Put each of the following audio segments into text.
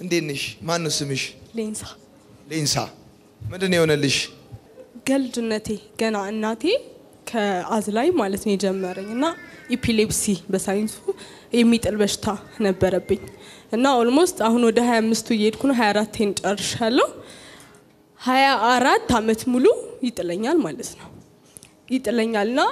እንዴት ነሽ? ማን ነው ስምሽ? ሌንሳ ሌንሳ። ምንድን ነው የሆነልሽ? ከልጅነቴ ገና እናቴ ከአዝላይ ማለት ነው የጀመረኝ እና ኢፒሌፕሲ በሳይንሱ የሚጥል በሽታ ነበረብኝ እና ኦልሞስት አሁን ወደ 25ቱ እየሄድኩ ነው። 24ቴን ጨርሻለሁ። 24 አመት ሙሉ ይጥለኛል ማለት ነው ይጥለኛል እና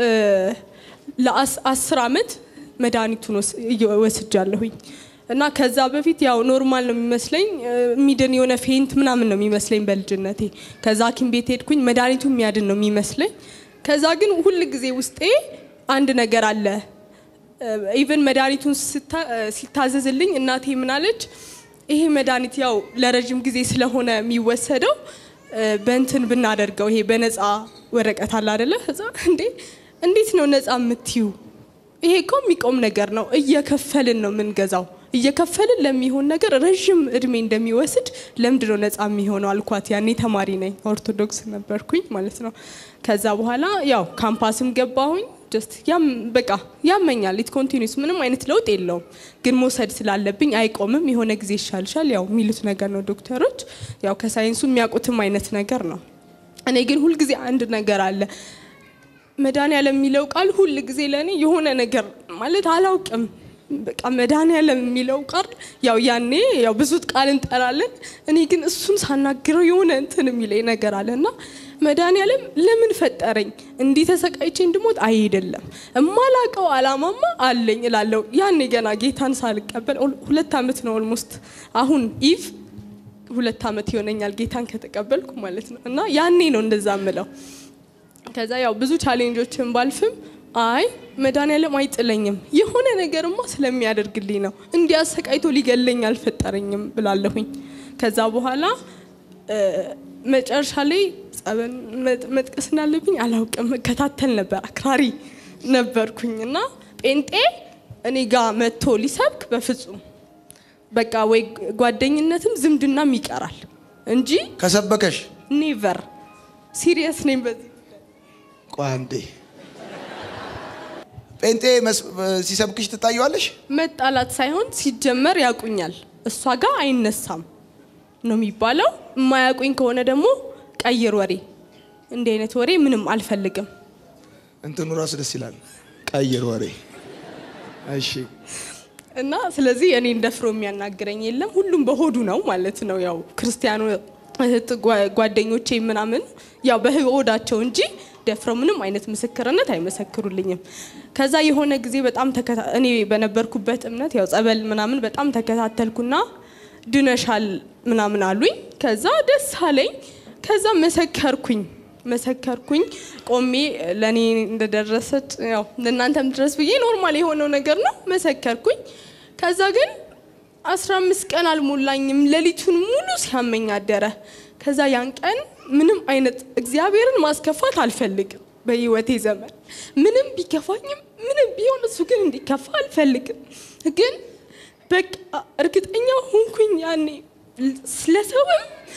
ለአስር አመት መድኃኒቱን ወስ- እየ- ወስጃለሁኝ እና ከዛ በፊት ያው ኖርማል ነው የሚመስለኝ የሚድን የሆነ ፌንት ምናምን ነው የሚመስለኝ በልጅነቴ። ከዛ ሐኪም ቤት ሄድኩኝ መድኃኒቱ የሚያድን ነው የሚመስለኝ። ከዛ ግን ሁል ጊዜ ውስጤ አንድ ነገር አለ። ኢቨን መድኃኒቱን ስታ- ሲታዘዝልኝ እናቴ ምናለች፣ ይሄ መድኃኒት ያው ለረዥም ጊዜ ስለሆነ የሚወሰደው በእንትን ብናደርገው ይሄ በነፃ ወረቀት አለ አደለ? ከዛ እንዴ እንዴት ነው ነፃ የምትዩ? ይሄ እኮ የሚቆም ነገር ነው። እየከፈልን ነው የምንገዛው። እየከፈልን ለሚሆን ነገር ረዥም እድሜ እንደሚወስድ ለምንድን ነው ነፃ የሚሆነው አልኳት። ያኔ ተማሪ ነኝ፣ ኦርቶዶክስ ነበርኩኝ ማለት ነው። ከዛ በኋላ ያው ካምፓስም ገባሁኝ። ጀስት ያም በቃ ያመኛል። ኢት ኮንቲኒስ ምንም አይነት ለውጥ የለውም፣ ግን መውሰድ ስላለብኝ አይቆምም። የሆነ ጊዜ ይሻልሻል ያው የሚሉት ነገር ነው ዶክተሮች። ያው ከሳይንሱ የሚያውቁትም አይነት ነገር ነው። እኔ ግን ሁልጊዜ አንድ ነገር አለ መድኃኒዓለም የሚለው ቃል ሁል ጊዜ ለእኔ የሆነ ነገር ማለት አላውቅም። በቃ መድኃኒዓለም የሚለው ቃል ያው ያኔ ያው ብዙ ቃል እንጠራለን። እኔ ግን እሱን ሳናግረው የሆነ እንትን የሚለኝ ነገር አለ እና መድኃኒዓለም ለምን ፈጠረኝ? እንዲህ ተሰቃይቼ እንድሞት አይደለም። እማላቀው አላማማ አለኝ እላለሁ። ያኔ ገና ጌታን ሳልቀበል ሁለት ዓመት ነው ኦልሞስት አሁን ኢቭ ሁለት ዓመት ይሆነኛል ጌታን ከተቀበልኩ ማለት ነው እና ያኔ ነው እንደዛ ምለው ከዛ ያው ብዙ ቻሌንጆችን ባልፍም አይ መድኃኒዓለም አይጥለኝም የሆነ ነገርማ ስለሚያደርግልኝ ነው እንዲህ አሰቃይቶ ሊገለኝ አልፈጠረኝም ብላለሁኝ። ከዛ በኋላ እ፣ መጨረሻ ላይ ጸበል መጥ- መጥቀስ እንዳለብኝ አላውቅም። እከታተል ነበር፣ አክራሪ ነበርኩኝ እና ጴንጤ እኔ ጋር መጥቶ ሊሰብክ በፍጹም በቃ ወይ ጓደኝነትም ዝምድናም ይቀራል እንጂ ከሰበከሽ ኔቨር ሲሪየስ ነኝ በዚህ ቆይ አንዴ ጴንጤ መስ- ሲሰብክሽ ትታየዋለሽ? መጣላት ሳይሆን ሲጀመር ያውቁኛል። እሷ ጋር አይነሳም ነው የሚባለው። የማያውቁኝ ከሆነ ደግሞ ቀይር ወሬ። እንዲህ አይነት ወሬ ምንም አልፈልግም። እንትኑ ራሱ ደስ ይላል። ቀይር ወሬ። እሺ እና ስለዚህ እኔን ደፍሮ የሚያናግረኝ የለም። ሁሉም በሆዱ ነው ማለት ነው። ያው ክርስቲያኑ እህት ጓ- ጓደኞቼ ምናምን ያው በሆዳቸው እንጂ ደፍረው ምንም አይነት ምስክርነት አይመሰክሩልኝም። ከዛ የሆነ ጊዜ በጣም ተከታ- እኔ በነበርኩበት እምነት ያው ጸበል ምናምን በጣም ተከታተልኩና ድነሻል ምናምን አሉኝ። ከዛ ደስ አለኝ። ከዛ መሰከርኩኝ መሰከርኩኝ ቆሜ ለእኔ እንደደረሰች ያው ለእናንተም ድረስ ብዬ ኖርማል የሆነው ነገር ነው መሰከርኩኝ። ከዛ ግን አስራ አምስት ቀን አልሞላኝም ሌሊቱን ሙሉ ሲያመኝ አደረ። ከዛ ያን ቀን ምንም አይነት እግዚአብሔርን ማስከፋት አልፈልግም በህይወቴ ዘመን ምንም ቢከፋኝም ምንም ቢሆን እሱ ግን እንዲከፋ አልፈልግም። ግን በቃ እርግጠኛ ሆንኩኝ ያኔ ስለሰውም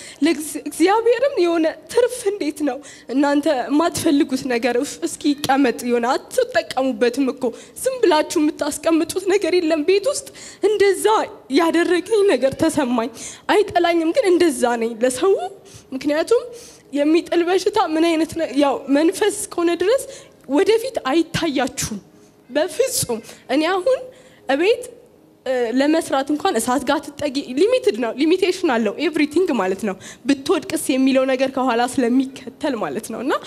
ለእግዚአብሔርም የሆነ ትርፍ እንዴት ነው እናንተ የማትፈልጉት ነገር እፍ እስኪ ይቀመጥ የሆነ አትጠቀሙበትም እኮ ዝም ብላችሁ የምታስቀምጡት ነገር የለም ቤት ውስጥ እንደዛ ያደረገኝ ነገር ተሰማኝ አይጠላኝም ግን እንደዛ ነኝ ለሰው ምክንያቱም የሚጥል በሽታ ምን አይነት ነ- ያው መንፈስ እስከሆነ ድረስ ወደፊት አይታያችሁም በፍጹም እኔ አሁን እቤት እ፣ ለመስራት እንኳን እሳት ጋር ትጠጊ ሊሚትድ ነው ሊሚቴሽን አለው ኤቭሪቲንግ ማለት ነው ብትወድቅስ የሚለው ነገር ከኋላ ስለሚከተል ማለት ነው እና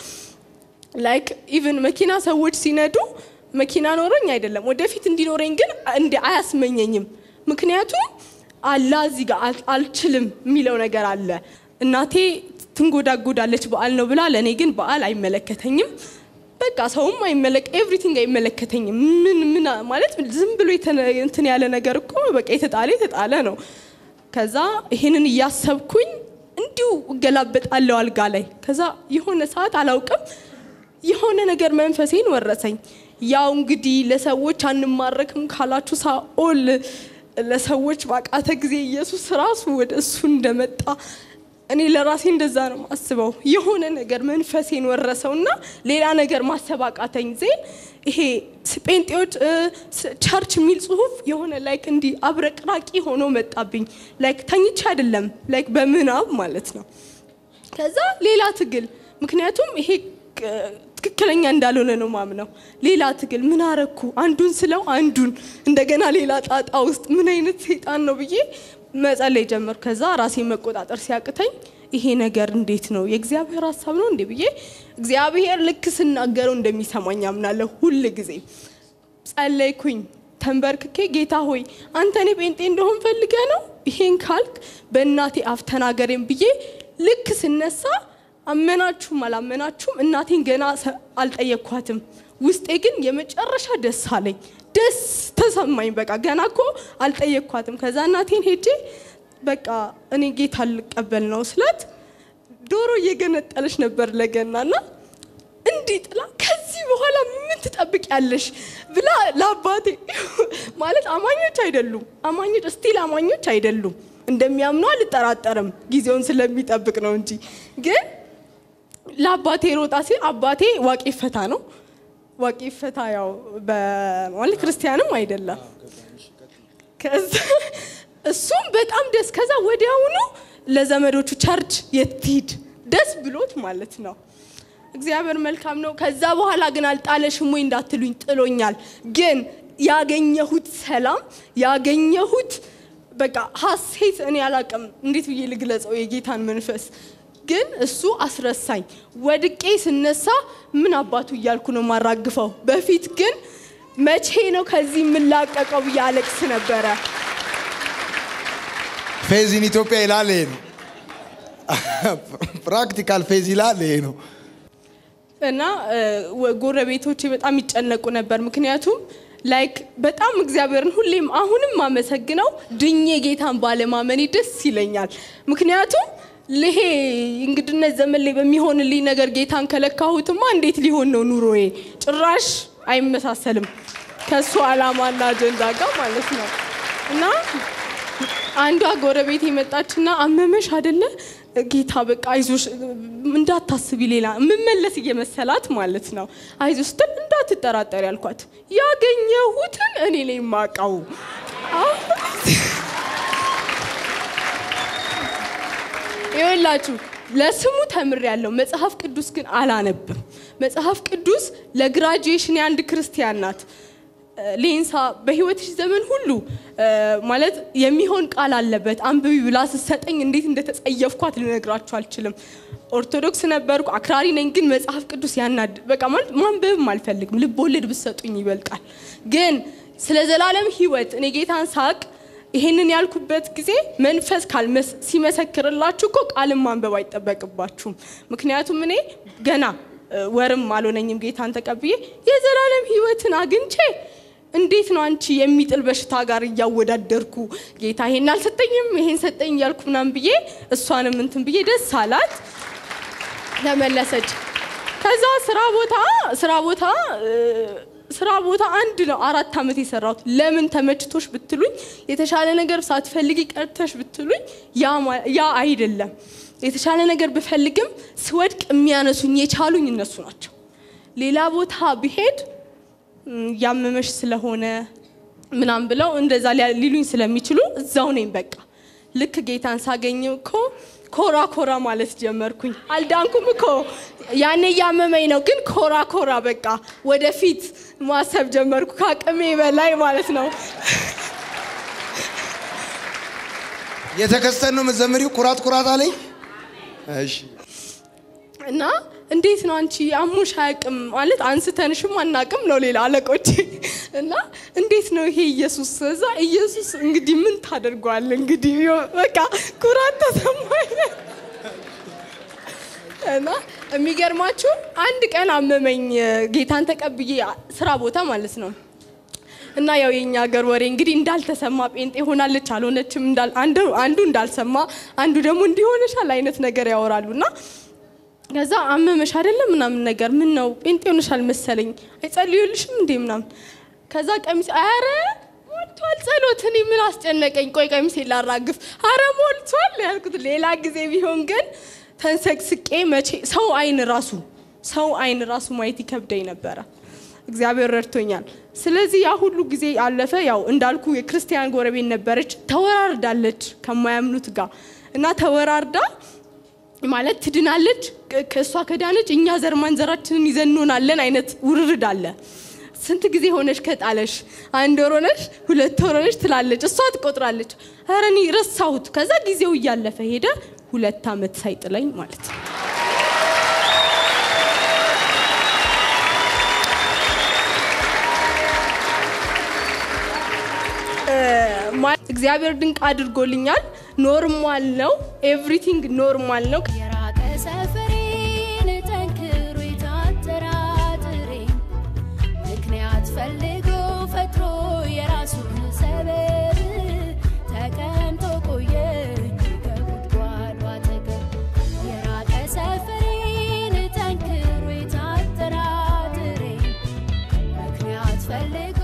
ላይክ ኢቭን መኪና ሰዎች ሲነዱ መኪና ኖሮኝ አይደለም ወደፊት እንዲኖረኝ ግን እንዲ አያስመኘኝም ምክንያቱም አላ እዚህ ጋር አል- አልችልም የሚለው ነገር አለ እናቴ ትንጎዳጎዳለች በዓል ነው ብላ ለእኔ ግን በዓል አይመለከተኝም በቃ ሰውም አይመለክ ኤቭሪቲንግ አይመለከተኝም ምን ምን ማለት ዝም ብሎ የተነ- እንትን ያለ ነገር እኮ በቃ የተጣለ የተጣለ ነው ከዛ ይሄንን እያሰብኩኝ እንዲሁ እገላበጣለሁ አልጋ ላይ ከዛ የሆነ ሰዓት አላውቅም የሆነ ነገር መንፈሴን ወረሰኝ ያው እንግዲህ ለሰዎች አንማረክም ካላችሁ ሳኦል ለሰዎች ባቃተ ጊዜ ኢየሱስ ራሱ ወደ እሱ እንደመጣ እኔ ለራሴ እንደዛ ነው ማስበው። የሆነ ነገር መንፈሴን ወረሰውና ሌላ ነገር ማሰብ አቃተኝ። ዜን ይሄ ጴንጤዎች እ፣ ስ- ቸርች የሚል ጽሁፍ የሆነ ላይክ እንዲህ አብረቅራቂ ሆኖ መጣብኝ። ላይክ ተኝቼ አይደለም ላይክ በምናብ ማለት ነው። ከዛ ሌላ ትግል ምክንያቱም ይሄ ቅ- ትክክለኛ እንዳልሆነ ነው ማምነው። ሌላ ትግል ምን አረኩ? አንዱን ስለው አንዱን እንደገና ሌላ ጣጣ ውስጥ ምን አይነት ሰይጣን ነው ብዬ መጸለይ ጀመር። ከዛ ራሴን መቆጣጠር ሲያቅተኝ ይሄ ነገር እንዴት ነው የእግዚአብሔር ሀሳብ ነው እንዴ ብዬ እግዚአብሔር ልክ ስናገረው እንደሚሰማኝ አምናለሁ ሁል ጊዜ ጸለይኩኝ ተንበርክኬ ጌታ ሆይ አንተ እኔ ጴንጤ እንደሆን ፈልገ ነው ይሄን ካልክ በእናቴ አፍ ተናገሬን ብዬ ልክ ስነሳ አመናችሁም አላመናችሁም እናቴን ገና ሰ- አልጠየቅኳትም። ውስጤ ግን የመጨረሻ ደስ አለኝ፣ ደስ ተሰማኝ። በቃ ገና እኮ አልጠየቅኳትም። ከዛ እናቴን ሄጄ በቃ እኔ ጌታ ልቀበል ነው ስላት ዶሮ እየገነጠለች ነበር ለገናና እንዲህ ጥላ ከዚህ በኋላ ምን ትጠብቂያለሽ ብላ ለአባቴ ማለት አማኞች አይደሉም አማኞች ስቲል አማኞች አይደሉም እንደሚያምኑ አልጠራጠርም ጊዜውን ስለሚጠብቅ ነው እንጂ ግን ለአባቴ ሮጣ ሲል አባቴ ዋቄ ፈታ ነው ዋቄ ፈታ ያው በማለት ክርስቲያንም አይደለም ከዛ እሱም በጣም ደስ ከዛ ወዲያውኑ ለዘመዶቹ ቸርች የትሂድ ደስ ብሎት ማለት ነው። እግዚአብሔር መልካም ነው። ከዛ በኋላ ግን አልጣለሽም ወይ እንዳትሉኝ ጥሎኛል። ግን ያገኘሁት ሰላም ያገኘሁት በቃ ሀሴት እኔ አላቅም እንዴት ብዬ ልግለጸው የጌታን መንፈስ ግን እሱ አስረሳኝ። ወድቄ ስነሳ ምን አባቱ እያልኩ ነው ማራግፈው። በፊት ግን መቼ ነው ከዚህ የምላቀቀው ብዬ አለቅስ ነበረ። ፌዝ ኢን ኢትዮጵያ ይላል ይሄ ነው። ፕራክቲካል ፌዝ ይላል ይሄ ነው። እና እ፣ ወ- ጎረቤቶቼ በጣም ይጨነቁ ነበር። ምክንያቱም ላይክ በጣም እግዚአብሔርን ሁሌም አሁንም ማመሰግነው ድኜ ጌታን ባለማመኔ ደስ ይለኛል። ምክንያቱም ልሄ እንግድነት ዘመን ላይ በሚሆንልኝ ነገር ጌታን ከለካሁትማ እንዴት ሊሆን ነው ኑሮዬ? ጭራሽ አይመሳሰልም ከእሱ ዓላማና አጀንዳ ጋር ማለት ነው እና አንዷ ጎረቤት የመጣችና አመመሽ አደለ ጌታ በቃ አይዞሽ እንዳታስቢ ሌላ የምመለስ እየመሰላት ማለት ነው አይዞሽ ስትል እንዳትጠራጠሪ ያልኳት ያገኘሁትን እኔ ላይ ማቃው ይኸውላችሁ ለስሙ ተምር ያለው መጽሐፍ ቅዱስ ግን አላነብም መጽሐፍ ቅዱስ ለግራጁዌሽን የአንድ ክርስቲያን ናት ሌንሳ በህይወትሽ ዘመን ሁሉ እ፣ ማለት የሚሆን ቃል አለበት አንብቢ ብላ ስትሰጠኝ እንዴት እንደተጸየፍኳት ልነግራችሁ አልችልም። ኦርቶዶክስ ነበርኩ፣ አክራሪ ነኝ። ግን መጽሐፍ ቅዱስ ያናድ በቃ ማለት ማንበብም አልፈልግም። ልብ ወለድ ብትሰጡኝ ይበልጣል። ግን ስለ ዘላለም ህይወት እኔ ጌታን ሳቅ ይሄንን ያልኩበት ጊዜ መንፈስ ካልመስ ሲመሰክርላችሁ እኮ ቃልን ማንበብ አይጠበቅባችሁም። ምክንያቱም እኔ ገና እ፣ ወርም አልሆነኝም ጌታን ተቀብዬ የዘላለም ህይወትን አግኝቼ እንዴት ነው አንቺ የሚጥል በሽታ ጋር እያወዳደርኩ ጌታ ይሄን አልሰጠኝም ይሄን ሰጠኝ እያልኩ ምናምን ብዬ እሷንም እንትን ብዬ ደስ አላት ተመለሰች። ከዛ ስራ ቦታ ስራ ቦታ እ፣ ስራ ቦታ አንድ ነው አራት ዓመት የሰራሁት። ለምን ተመችቶሽ ብትሉኝ የተሻለ ነገር ሳትፈልጊ ቀርተሽ ብትሉኝ ያ ማ- ያ አይደለም። የተሻለ ነገር ብፈልግም ስወድቅ የሚያነሱኝ የቻሉኝ እነሱ ናቸው። ሌላ ቦታ ብሄድ ም፣ ያመመሽ ስለሆነ ምናምን ብለው እንደዛ ሊያ- ሊሉኝ ስለሚችሉ እዛው ነኝ በቃ። ልክ ጌታን ሳገኝ እኮ ኮራ ኮራ ማለት ጀመርኩኝ። አልዳንኩም እኮ ያኔ እያመመኝ ነው፣ ግን ኮራ ኮራ በቃ ወደፊት ማሰብ ጀመርኩ ከአቅሜ በላይ ማለት ነው። የተከስተን ነው መዘመሪው ኩራት ኩራት አለኝ። እሺ እና እንዴት ነው አንቺ አሞሽ አያውቅም ማለት አንስተንሽም አናውቅም ነው ሌላ አለቆች እና እንዴት ነው ይሄ ኢየሱስ እዛ ኢየሱስ እንግዲህ ምን ታደርገዋል እንግዲህ ዮ- በቃ ኩራት ተሰማኝ እና የሚገርማችሁ አንድ ቀን አመመኝ ጌታን ተቀብዬ ስራ ቦታ ማለት ነው እና ያው የኛ ሀገር ወሬ እንግዲህ እንዳልተሰማ ጴንጤ ሆናለች አልሆነችም እንዳል- አንዱ አንዱ እንዳልሰማ አንዱ ደግሞ እንዲሆነሻል አይነት ነገር ያወራሉ እና ከዛ አመመሽ አይደለም ምናምን ነገር ምን ነው ጴንጤ ሆነሻል መሰለኝ አይጸልዩልሽም እንዴ ምናምን ከዛ ቀሚስ አረ ሞላ ሞልቷል ጸሎት። እኔ ምን አስጨነቀኝ? ቆይ ቀሚሴ ላራግፍ። አረ ሞልቷል ያልኩት። ሌላ ጊዜ ቢሆን ግን ተንሰቅስቄ መቼ ሰው አይን ራሱ ሰው አይን ራሱ ማየት ይከብደኝ ነበረ። እግዚአብሔር ረድቶኛል። ስለዚህ ያ ሁሉ ጊዜ አለፈ። ያው እንዳልኩ የክርስቲያን ጎረቤት ነበረች። ተወራርዳለች ከማያምኑት ጋር እና ተወራርዳ ማለት ትድናለች። ከ- ከእሷ ከዳነች እኛ ዘር ማንዘራችንን ይዘን እንሆናለን አይነት ውርርድ አለ። ስንት ጊዜ ሆነሽ ከጣለሽ? አንድ ወር ሆነሽ፣ ሁለት ወር ሆነሽ ትላለች። እሷ ትቆጥራለች። ኧረ እኔ ረሳሁት። ከዛ ጊዜው እያለፈ ሄደ። ሁለት ዓመት ሳይጥለኝ ማለት ነው። ማ- እግዚአብሔር ድንቅ አድርጎልኛል። ኖርማል ነው። ኤቭሪቲንግ ኖርማል ነው። የራቀ ሰፈሬን ጠንክሮ የታጠራጥሬ ምክንያት ፈልጎ ፈጥሮ የራሱን ሰበብ ተቀምጦ ቆየ ከጉድጓዱ አጠገብ የራቀ ሰፈሬን ጠንክሮ የታጠራጥሬ ምክንያት ፈልጎ